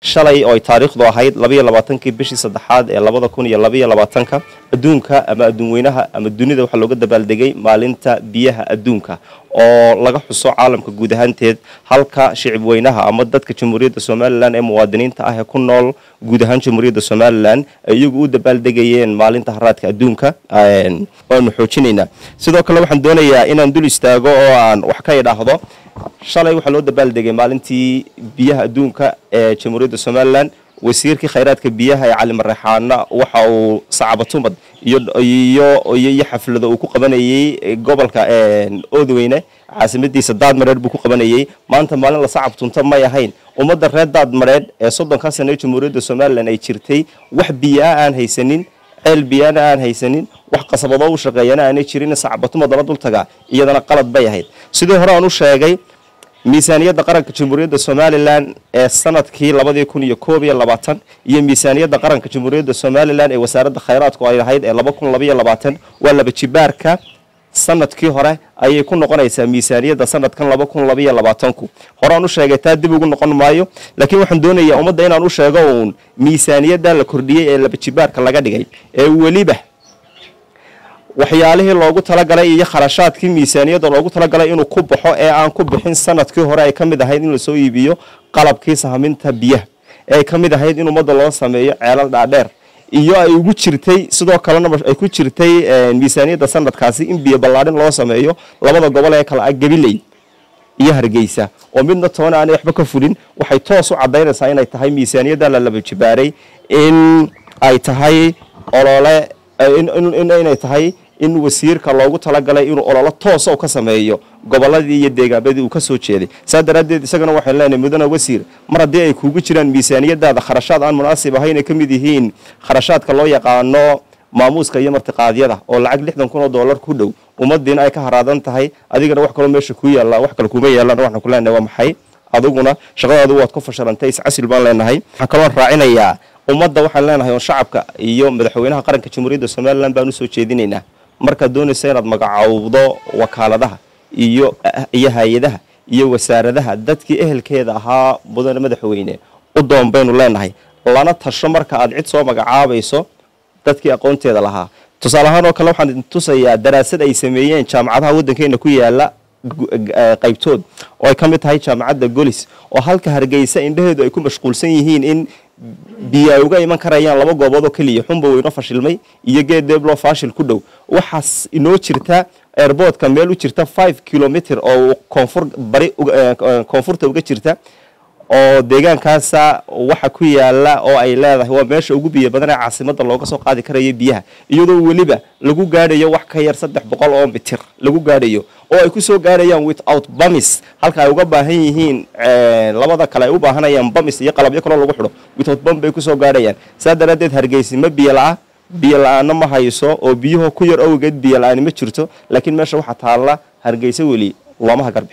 shalay oo ay taariikhdu ahayd labaiyo labaatankii bishii saddexaad ee labada kun iyo labaiyo labaatanka adduunka ama adduunweynaha ama dunida waxaa looga dabaaldegay maalinta biyaha adduunka oo laga xuso caalamka guud ahaanteed halka shicib weynaha ama dadka jamhuuriyadda somalilan ee muwaadiniinta ah ee ku nool guud ahaan jamhuuriyadda somalilan ay iyagu u dabaaldegayeen maalinta haraadka adduunka waanu xoojinaynaa sidoo kale waxaan doonayaa inaan dul istaago oo aan wax ka idhaahdo shalay waxaa loo dabaaldegay maalintii biyaha adduunka ee jamhuuriyadda somalilan wasiirkii khayraadka biyaha ee cali mareexaana waxa uu sacabatumad iyo xaflado uu ku qabanayey gobolka oodweyne caasimadiisa daadmareed buu ku qabanayey maanta maalin la sacabtunta may ahayn ummadda reer daadmareed ee soddonkaa sana ee jamhuuriyadda somalilan ay jirtay wax biyaa aan haysanin ceel biyaana aan haysanin wax qasabadoo u shaqeeyana aanay jirin sacbatumad lala dul tagaa iyadana qalad bay ahayd sidii hore aan u sheegay miisaaniyadda qaranka jamhuuriyadda somalilan ee sanadkii labadii kun iyo koob iyo labaatan iyo miisaaniyadda qaranka jamhuuriyadda somalilan ee wasaaradda khayraadku ay ahayd ee laba kun labaiyo labaatan waa laba jibaarka sanadkii hore ayay ku noqonaysaa miisaaniyadda sanadkan laba kun labaiyo labaatanku horeaan u sheegay taa dib ugu noqon maayo laakiin waxaan doonayaa ummadda inaan u sheego uun miisaaniyadda la kordhiyey ee laba jibaarka laga dhigay ee weliba waxyaalihii loogu talagalay iyo kharashaadkii miisaaniyadda loogu talagalay inuu ku baxo ee aan ku bixin sanadkii hore ay ka mid ahayd in lasoo iibiyo qalabkii sahaminta biyaha ee ay ka mid ahayd in ummadda loo sameeyo ceelal dhaadheer iyo ay ugu jirtay sidoo kalena ay ku jirtay miisaaniyadda sanadkaasi in biyo ballaadhin loo sameeyo labada gobol ee kale ah gabiley iyo hargeysa oo midna toona aanay waxba ka fulin waxay toos u caddaynaysaa inay tahay miisaaniyadda la laba jibaaray in ay tahay olole inay tahay in wasiirka loogu talagalay inuu ololo toosa u ka sameeyo goboladii iyo deegaanadii uu ka soo jeeday saa daraaddeed isagana waxaan leenahay mudane wasiir mar haddii ay kuugu jiraan miisaaniyadaada kharashaad aan munaasib ahayn ay ka mid yihiin kharashaadka loo yaqaano maamuuska iyo martiqaadyada oo lacag lixdan kun oo dollar ku dhow ummadiina ay ka haraadan tahay adigana wax kaloo meesha ku yaalla wax kale kuma yaallaan waxaan ku leenahay waa maxay adiguna shaqadaadu waad ku fashilantay iscasil baan leenahay waxaan kaloon raacinayaa ummadda waxaan leenahay oo shacabka iyo madaxweynaha qaranka jamhuuriyadda somalilan baan usoo jeedinaynaa markaad doonaysa inaad magacowdo wakaaladaha iyo iyo hay-adaha iyo wasaaradaha dadkii ehelkeeda ahaa mudane madaxweyne u doon baynu leenahay lana tasho marka aad cid soo magacaabayso dadkii aqoonteeda lahaa tusaale ahaan oo kale waxaan tusayaa daraasad ay sameeyeen jaamacadaha waddankeena ku yaala qaybtood oo ay ka mid tahay jaamacadda golis oo halka hargeysa indhaheedu ay ku mashquulsan yihiin in biyo ay uga iman karayaan laba goobood oo keliya xunba weyno fashilmay iyo geed deebloo faashil ku dhow waxaas inoo jirta airboodka meel u jirta five kilomitr oo koonfur bari koonfurta uga jirta oo deegaankaasa waxa ku yaala oo ay leedahay waa meesha ugu biyo badan ee caasimada looga soo qaadi karayo biyaha iyadoo weliba lagu gaadhayo wax ka yar saddex boqol oo mitir lagu gaadhayo oo ay kusoo gaarayaan without bamis halka ay uga baahan yihiin labada kale ay u baahanayaan bamis iyo qalabyo kaloo lagu xidho without bam bay kusoo gaarhayaan saa daraaddeed hargeysi ma biyo la-a biyo la-aana ma hayso oo biyuhu ku yar owgeed biyo la-aani ma jirto laakiin meesha waxaa taalla hargeysa weli looma hagarbi